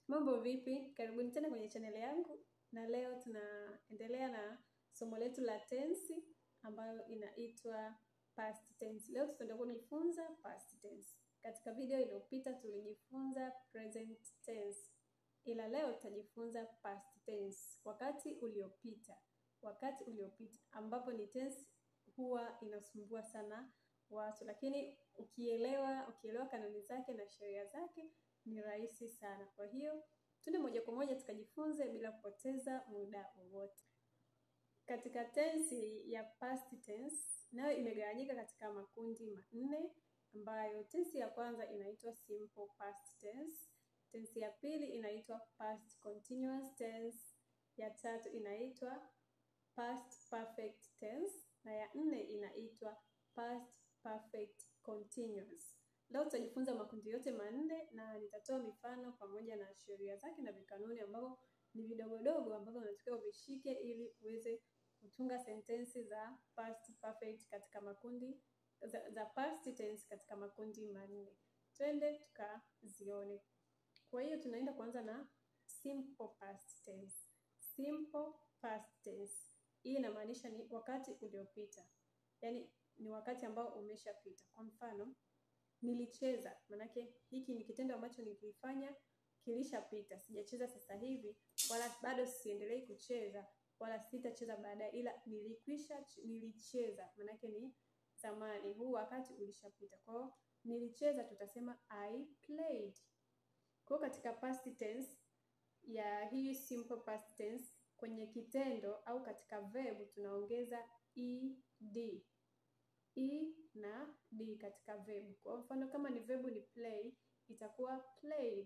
Mambo vipi? Karibuni tena kwenye chaneli yangu, na leo tunaendelea na somo letu la tensi ambayo inaitwa past tense. Leo tutaenda kujifunza past tense. Katika video iliyopita tulijifunza present tense, ila leo tutajifunza past tense, wakati uliopita. Wakati uliopita ambapo ni tense huwa inasumbua sana watu, lakini ukielewa ukielewa kanuni zake na sheria zake ni rahisi sana. Kwa hiyo tuende moja kwa moja tukajifunze bila kupoteza muda wowote. Katika tensi ya past tense, nayo imegawanyika katika makundi manne, ambayo tensi ya kwanza inaitwa simple past tense, tensi ya pili inaitwa past continuous tense, ya tatu inaitwa past perfect tense, na ya nne inaitwa past perfect continuous. Leo tutajifunza makundi yote manne na nitatoa mifano pamoja na sheria zake na vikanuni ambavyo ni vidogodogo ambavyo unatakiwa uvishike ili uweze kutunga sentensi za past perfect katika makundi za, za past tense katika makundi manne. Twende tukazione. Kwa hiyo tunaenda kuanza na simple past tense. Simple past tense. Hii inamaanisha ni wakati uliopita, yaani ni wakati ambao umeshapita. Kwa mfano nilicheza, manake hiki ni kitendo ambacho nikifanya kilishapita, sijacheza sasa hivi, wala bado siendelei kucheza, wala sitacheza baadaye, ila nilikwisha, nilicheza, manake ni zamani, huu wakati ulishapita. Kwa hiyo nilicheza, tutasema I played. Kwa hiyo katika past tense ya hii simple past tense, kwenye kitendo au katika verb tunaongeza ed e na d katika verb. Kwa mfano kama ni verb ni play itakuwa played,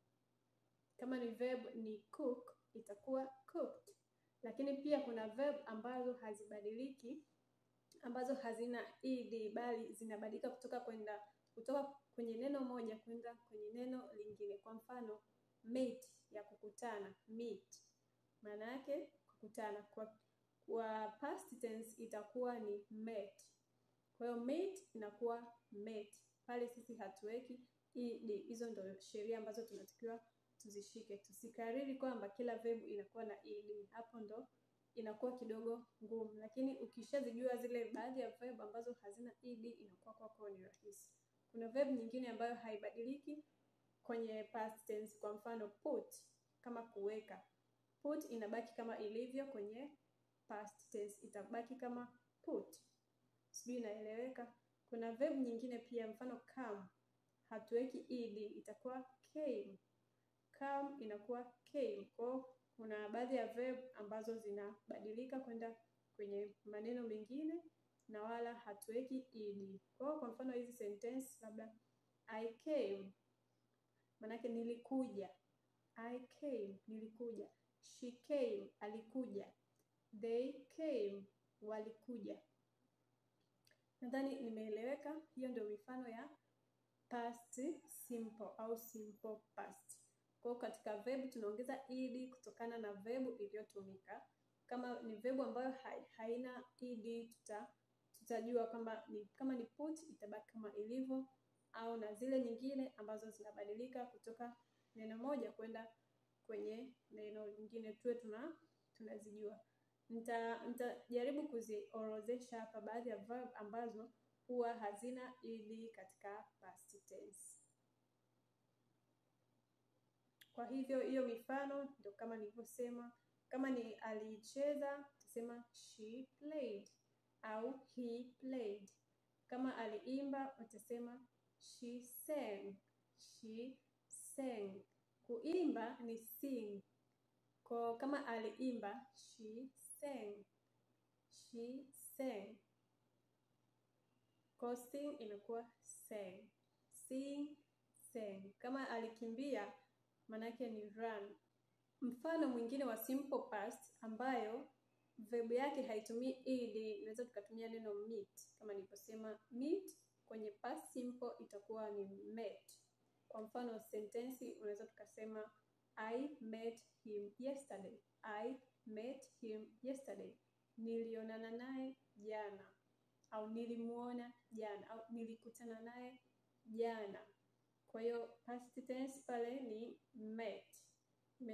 kama ni verb ni cook itakuwa cooked. Lakini pia kuna verb ambazo hazibadiliki, ambazo hazina ed bali zinabadilika kutoka kwenda kutoka kwenye neno moja kwenda kwenye neno lingine. Kwa mfano meet ya kukutana, meet maana yake kukutana. Kwa, kwa past tense itakuwa ni met. Kwa hiyo meet inakuwa met, pale sisi hatuweki ed. Hizo ndo sheria ambazo tunatakiwa tuzishike, tusikariri kwamba kila verb inakuwa na ed, hapo ndo inakuwa kidogo ngumu, lakini ukishazijua zile baadhi ya verb ambazo hazina ed inakuwa kwako ni rahisi. Kuna verb nyingine ambayo haibadiliki kwenye past tense, kwa mfano put, kama kuweka, put inabaki kama ilivyo kwenye past tense, itabaki kama put. Sijui inaeleweka. Kuna verb nyingine pia, mfano come, hatuweki ed, itakuwa came. Come inakuwa came. Kwa kuna baadhi ya verb ambazo zinabadilika kwenda kwenye maneno mengine na wala hatuweki ed. Kwa kwa mfano hizi sentence labda I came, manake nilikuja. I came, nilikuja. She came, alikuja. They came, walikuja. Nadhani nimeeleweka. Hiyo ndio mifano ya past simple au simple past. Kwa hiyo katika verb tunaongeza ed kutokana na verb iliyotumika. Kama ni verb ambayo haina ed, tuta tutajua kwamba ni kama ni put itabaki kama ilivyo, au na zile nyingine ambazo zinabadilika kutoka neno moja kwenda kwenye neno lingine, tuwe tuna tunazijua. Nitajaribu nita kuziorodhesha hapa baadhi ya verb ambazo huwa hazina ed katika past tense. Kwa hivyo hiyo mifano ndio kama nilivyosema. Kama ni alicheza, tutasema she played au he played. Kama aliimba, utasema she sang, she sang. Kuimba ni sing. Kwa kama aliimba, she sang, she sang. Kwa sing inakuwa sang, sing, sang. Kama alikimbia, manake ni run. Mfano mwingine wa simple past ambayo verb yake haitumii ed, unaweza tukatumia neno meet. Kama nilivyosema meet kwenye past simple itakuwa ni met. Kwa mfano sentensi unaweza tukasema I met him yesterday. I met him yesterday. Nilionana naye jana, au nilimuona jana, au nilikutana naye jana. Kwa hiyo past tense pale ni met.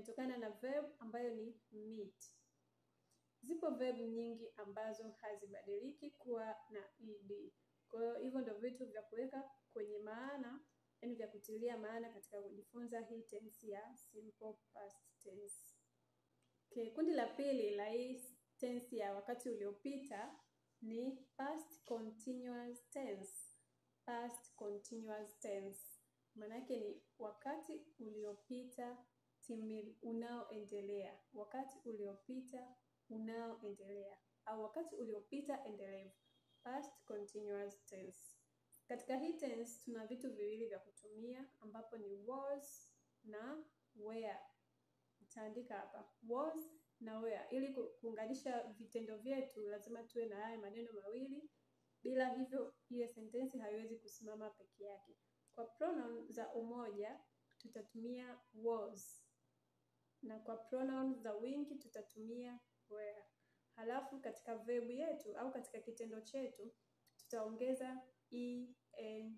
imetokana na verb ambayo ni meet. Zipo verb nyingi ambazo hazibadiliki kuwa na ed. Kwa hiyo hivyo ndio vitu vya kuweka kwenye maana, yaani vya kutilia maana katika kujifunza hii tense ya simple past tense. Okay, kundi la pili la hii tense ya wakati uliopita ni past continuous tense. Past continuous tense maana yake ni wakati uliopita timili unaoendelea, wakati uliopita unaoendelea au wakati uliopita endelevu, past continuous tense. Katika hii tense tuna vitu viwili vya kutumia ambapo ni was na were. Nitaandika hapa was na were. Ili kuunganisha vitendo vyetu lazima tuwe na haya maneno mawili, bila hivyo hiyo sentensi haiwezi kusimama peke yake. Kwa pronoun za umoja tutatumia was na kwa pronoun za wingi tutatumia were. Halafu katika verb yetu au katika kitendo chetu tutaongeza eng,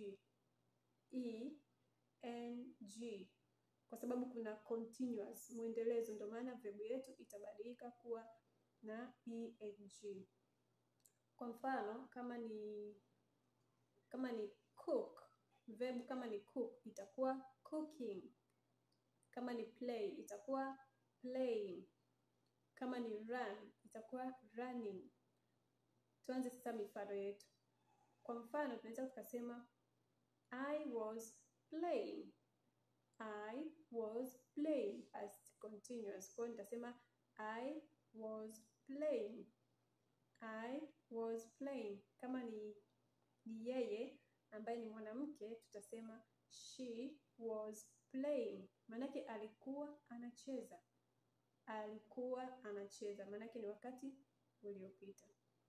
eng kwa sababu kuna continuous mwendelezo, ndio maana verb yetu itabadilika kuwa na eng. Kwa mfano kama ni kama ni cook verb kama ni cook itakuwa cooking. Kama ni play itakuwa playing. Kama ni run itakuwa running. Tuanze sasa mifano yetu. Kwa mfano tunaweza tukasema I was playing. I was playing as continuous. Kwa hiyo nitasema I was playing. I was playing. Kama ni ni yeye ambaye ni mwanamke tutasema she was playing, maanake alikuwa anacheza. Alikuwa anacheza, maanake ni wakati uliopita.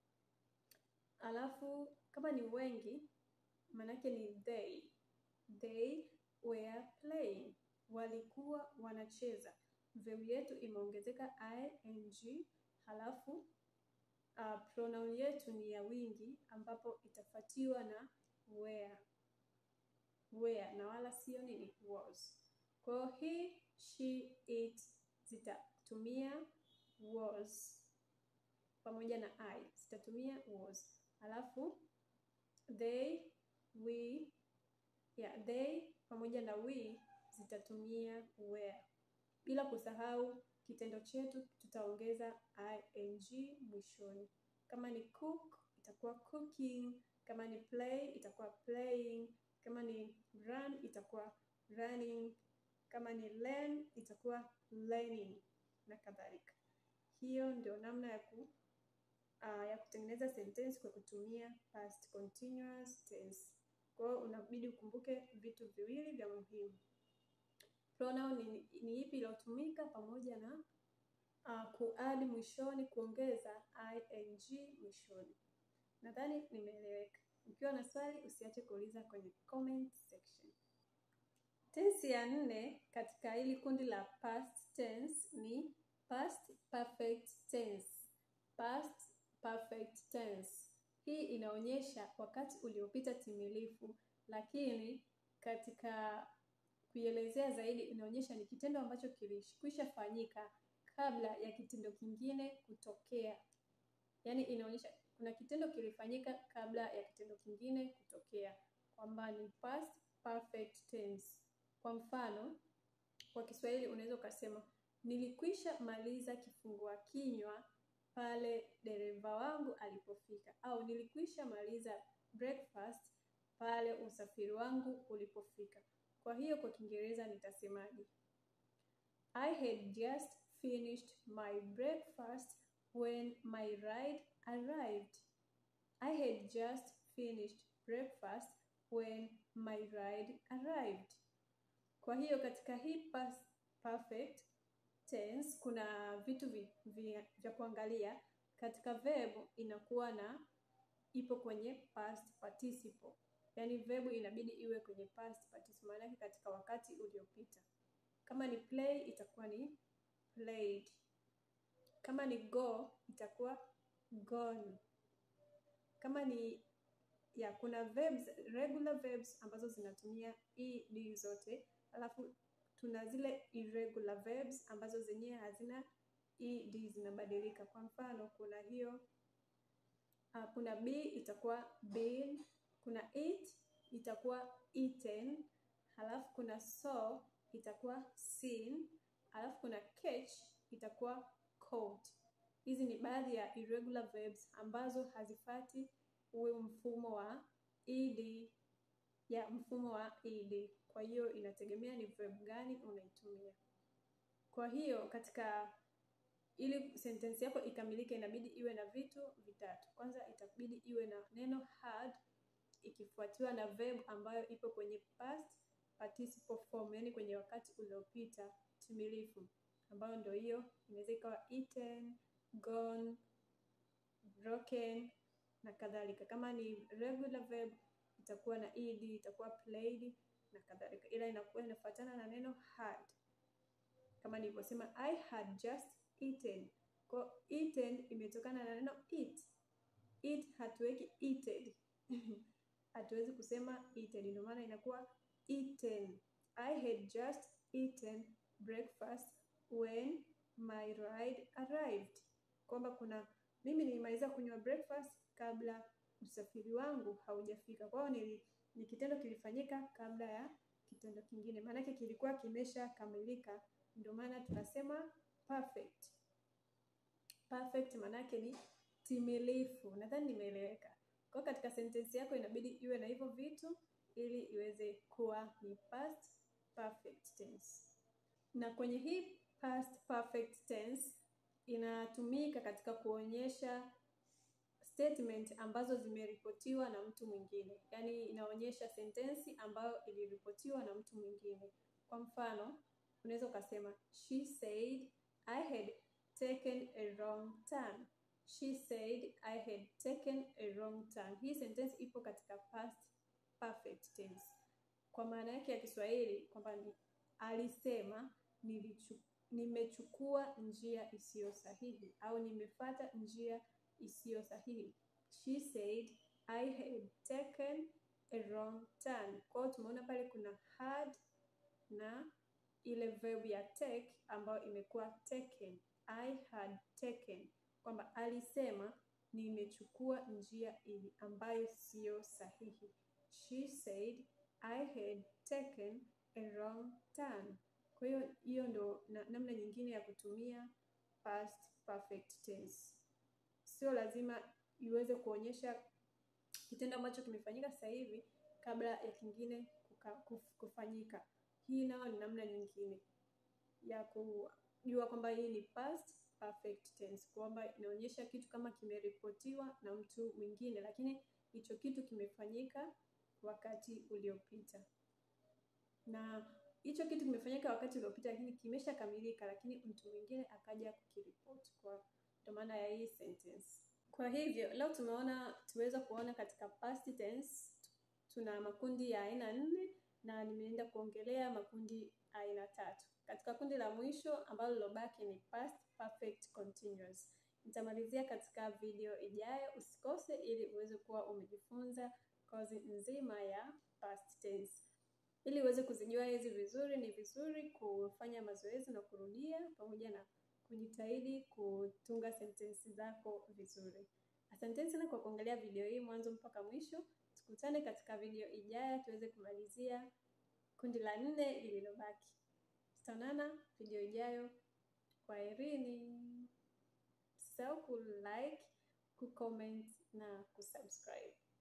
Alafu kama ni wengi, maanake ni they. They were playing, walikuwa wanacheza. Verb yetu imeongezeka ing, halafu uh, pronoun yetu ni ya wingi ambapo itafuatiwa na were were na wala sio nini was. Kwa hiyo he, she, it zitatumia was pamoja na I zitatumia was, alafu they, we, yeah, they pamoja na we zitatumia were, bila kusahau kitendo chetu tutaongeza ing mwishoni. Kama ni cook itakuwa cooking kama ni play itakuwa playing, kama ni run itakuwa running, kama ni learn itakuwa learning na kadhalika. Hiyo ndio namna ya ku uh, ya kutengeneza sentensi kwa kutumia past continuous tense. Kwa hiyo unabidi ukumbuke vitu viwili vya muhimu. Pronoun ni, ni ipi iliyotumika pamoja na uh, kuadi mwishoni, kuongeza ing mwishoni. Nadhani nimeeleweka. Ukiwa na swali usiache kuuliza kwenye comment section. Tensi ya nne katika hili kundi la past tense ni past perfect tense. Past perfect tense. Hii inaonyesha wakati uliopita timilifu, lakini katika kuielezea zaidi inaonyesha ni kitendo ambacho kilikwisha fanyika kabla ya kitendo kingine kutokea. Yaani inaonyesha kuna kitendo kilifanyika kabla ya kitendo kingine kutokea, kwamba ni past perfect tense. Kwa mfano, kwa Kiswahili unaweza ukasema nilikwisha maliza kifungua kinywa pale dereva wangu alipofika, au nilikwisha maliza breakfast pale usafiri wangu ulipofika. Kwa hiyo kwa Kiingereza nitasemaje? I had just finished my breakfast when my ride arrived. I had just finished breakfast when my ride arrived. Kwa hiyo katika hii past perfect tense kuna vitu vya kuangalia. Katika verb inakuwa na ipo kwenye past participle, yaani verb inabidi iwe kwenye past participle, maana yake katika wakati uliopita. Kama ni play itakuwa ni played. Kama ni go itakuwa gone. Kama ni ya kuna verbs, regular verbs ambazo zinatumia ed zote, alafu tuna zile irregular verbs ambazo zenyewe hazina ed, zinabadilika. Kwa mfano kuna hiyo uh, kuna be itakuwa been, kuna eat itakuwa eaten, halafu kuna saw itakuwa seen, halafu kuna catch itakuwa caught. Hizi ni baadhi ya irregular verbs ambazo hazifati huo mfumo wa ed, ya mfumo wa ed. Kwa hiyo inategemea ni verb gani unaitumia. Kwa hiyo katika ili sentensi yako ikamilike, inabidi iwe na vitu vitatu. Kwanza itabidi iwe na neno had ikifuatiwa na verb ambayo ipo kwenye past participle form, yani kwenye wakati uliopita timilifu, ambayo ndio hiyo inaweza ikawa eaten, gone, broken na kadhalika. Kama ni regular verb itakuwa na ed, itakuwa played na kadhalika, ila inakuwa inafuatana na neno had, kama nilivyosema I had just eaten. Kwa eaten imetokana na neno eat. Eat hatuweki eated hatuwezi kusema eated, ndio maana inakuwa eaten. I had just eaten breakfast when my ride arrived, kwamba kuna mimi nilimaliza kunywa breakfast kabla usafiri wangu haujafika. Kwa hiyo ni, ni kitendo kilifanyika kabla ya kitendo kingine, maanake kilikuwa kimeshakamilika, ndio maana tunasema perfect. Perfect maanake ni timilifu. Nadhani nimeeleweka. Kwa hiyo katika sentensi yako inabidi iwe na hivyo vitu ili iweze kuwa ni past perfect tense. Na kwenye hii past perfect tense inatumika katika kuonyesha statement ambazo zimeripotiwa na mtu mwingine, yaani inaonyesha sentensi ambayo iliripotiwa na mtu mwingine. Kwa mfano, unaweza ukasema she said I had taken a wrong turn. She said I had taken a wrong turn. Hii sentence ipo katika past perfect tense. Kwa maana yake ya Kiswahili kwamba ni alisema nilichu, nimechukua njia isiyo sahihi au nimefata njia isiyo sahihi. She said I had taken a wrong turn. Kwa hiyo tumeona pale kuna had na ile verb ya take ambayo imekuwa taken. I had taken, kwamba alisema nimechukua njia hii ambayo siyo sahihi. She said I had taken a wrong turn. Kwa hiyo hiyo ndo na, namna nyingine ya kutumia past perfect tense. Sio lazima iweze kuonyesha kitendo ambacho kimefanyika sasa hivi kabla ya kingine kuka, kuf, kufanyika. Hii nayo ni namna nyingine ya kujua kwamba hii ni past perfect tense, kwamba inaonyesha kitu kama kimeripotiwa na mtu mwingine, lakini hicho kitu kimefanyika wakati uliopita, na hicho kitu kimefanyika wakati uliopita, lakini kimeshakamilika, lakini mtu mwingine akaja kukiripoti. Kwa ndio maana ya hii sentence. Kwa hivyo leo tumeona tuweza kuona katika past tense tuna makundi ya aina nne na nimeenda kuongelea makundi aina tatu. Katika kundi la mwisho ambalo lilobaki ni past perfect continuous. Nitamalizia katika video ijayo, usikose ili uweze kuwa umejifunza kozi nzima ya past tense. Ili uweze kuzijua hizi vizuri, ni vizuri kufanya mazoezi na kurudia pamoja na kujitahidi kutunga sentensi zako vizuri. Asanteni sana kwa kuangalia video hii mwanzo mpaka mwisho. Tukutane katika video ijayo tuweze kumalizia kundi la nne lililobaki. Tutaonana video ijayo. Kwaherini. Usisahau ku like, ku comment na kusubscribe.